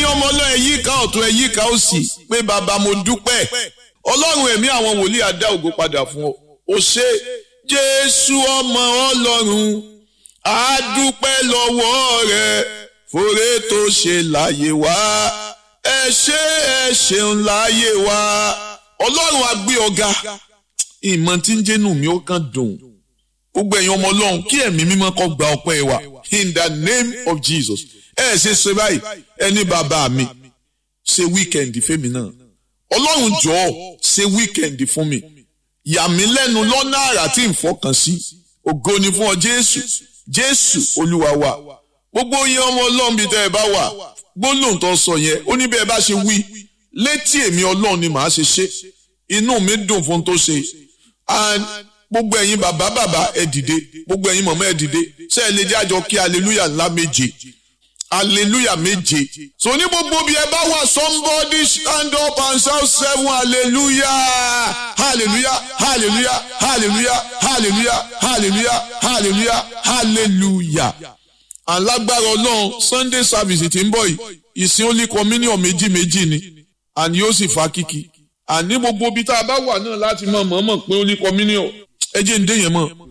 ẹ̀yin ọmọ ọlọ́ ẹ̀yí ká ọ̀tún ẹ̀yí ká òsì pé bàbá mo dúpẹ́ ọlọ́run ẹ̀mí àwọn wòlíì adá ògo padà fún ọ ó ṣe jésù ọmọ ọlọ́run á dúpẹ́ lọ́wọ́ rẹ fòrè tó ṣe láyé wá ẹ ṣé ẹ ṣeun láyé wá ọlọ́run á gbé ọ̀gá ìmọ̀ tí ń jẹ́nu mi ó kàn dùn gbogbo ẹ̀yin ọmọ ọlọ́run kí ẹ̀mí mímọ́ kó gba ọpẹ́ wa in the name of jesus ẹ ṣe ṣe báyìí ẹni bàbá mi ṣe wíkẹ̀ndì fẹ́mi náà ọlọ́run jọ̀ọ́ ṣe wíkẹ̀ndì fún mi yà mí lẹ́nu lọ́nà àrà tí n fọkàn sí ògo ni fún ọ jésù jésù olúwa wa gbogbo yín ọmọ ọlọ́run bíi tẹ́ ẹ bá wà gbólóhùn tó sọ yẹn ó ní bí ẹ bá ṣe wí létí èmi ọlọ́run ni màá ṣe ṣe inú mi dùn fún tó ṣe and gbogbo ẹ̀yin bàbá bàbá ẹ dìde gbogbo ẹ̀yin mọ̀mọ́ ẹ dìde ṣé ẹ lè jẹ́ àjọ kí hallelujah ńlá méje hallelujah méje so ní gbogbo bí ẹ bá wà somebody stand up and shout seven hallelujah hallelujah hallelujah hallelujah hallelujah hallelujah hallelujah hallelujah alágbára ọlọ́run sunday service tí ń bọ̀ yìí ìsìn only communion méjì méjì ni àní yóò sì fa kíkì àní gbogbo ibi tá a bá wà náà láti mọ̀ mọ̀ mọ̀ pé only communion ẹ jẹ́ ń dé yẹn mọ̀